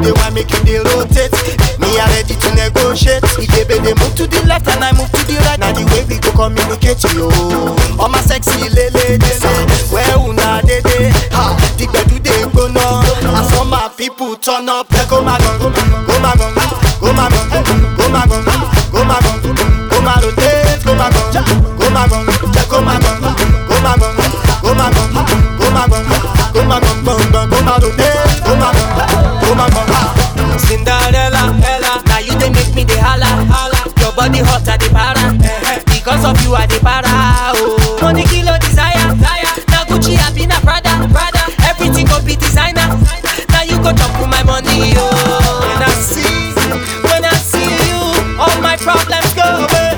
dey want make you dey rotate. Me I ready to negotiate. If baby dey move to the left and I move to the right, na the way we go communicate yo. All my sexy lele lele, where una dey dey? Ha, the gbedu dey gbona. As all my people turn up, they go my gun, go my gun, go my gun, go my gun, go my gun, go my rotate, go my gun, go my gun, go my gun, go my gun, go my gun, go my gun, go my gun, gun, gun, go my rotate, go my gun, go my gun. Cinderella, Ella, now you dey make me dey holla, holla. Your body hot, I dey para. Because of you, I dey para. Oh, money kilo desire, na Gucci, I be na Prada, Prada. Everything go be designer. Now you go chop with my money, oh. When I see, when I see you, all my problems go away.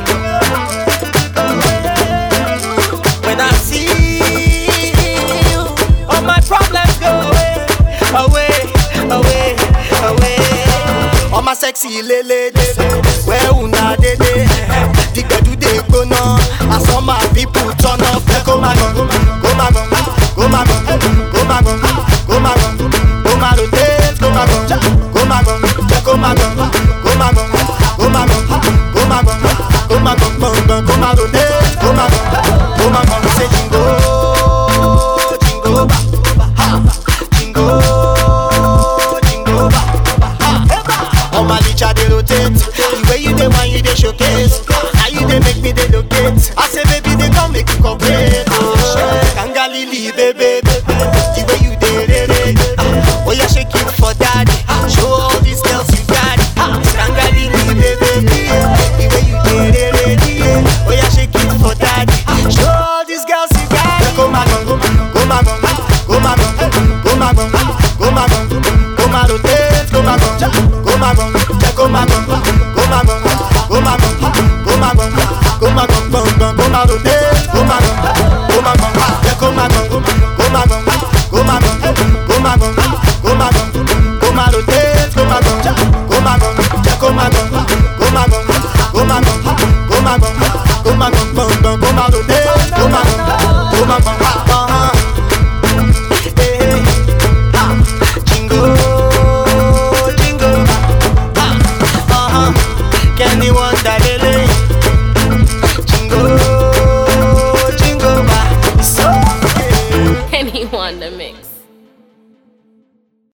When I see you, all my problems go away, away, away, away. All my sexy lele, where una dey dey? The gbedu dey gbona, as all my people turn up. Go my gun, go my gun, go my gun, go my gun, go my gun, go my rotate, go my gun, go my gun, go my gun, go my gun, go my gun, go my gun, go my gun, gun, gun, go my rotate, go my gun, go my gun. Say jingo, jingo ba, ha, jingo, jingo ba, ha. All my licha dey rotate, the way you dey whine you dey showcase. Now you dey make me dey locate. I say baby dey come make you cooperate. Oh, Kangalili baby, the way you dey re re. Ah, Oh yeah shake it for daddy, show all these girls you got it. Ah, Kangalili baby, the way you dey re re. Oh yeah shake it for daddy, show all these girls you got it. Go my gun, go my gun, go my gun, go my gun, go my gun, go my rotate, go my gun, go my gun, go my gun, go my gun, go my gun, go my gun, go my gun, gun, gun, go my rotate, go my gun, go my gun, yeah, go my gun, go my gun, go my gun, go my gun, go my gun, go my rotate, go my gun, go my gun, yeah, go my gun, go my gun, go my gun, go my gun, go my gun, gun, gun, go my rotate, go my gun, go my gun, uh-huh. Hey, ha, jingle, jingle, ha, uh-huh. Kenny Wonder, lele. Jingle, jingle, ba. It's okay. Anyone to mix.